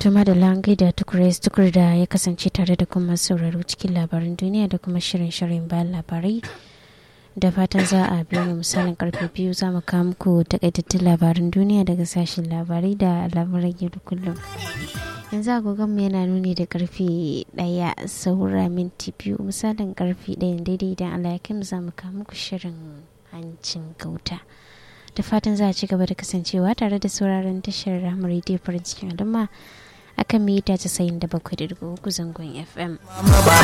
tuma da langai da tukurais tukur da ya kasance tare da kuma sauraro cikin labaran duniya da kuma shirin shirin bayan labarai da fatan za a biyo mu misalin karfe biyu za mu kawo muku takaitattun labaran duniya daga sashen labarai da labaran yau da kullum yanzu agogonmu yana nuni da karfe daya saura minti biyu misalin karfe daya daidai idan allah ya kai mu za mu kawo muku shirin hancin gauta da fatan za a ci gaba da kasancewa tare da sauraron tashar ramar rediyo farin cikin al'umma akan mita 97.3 zangon fm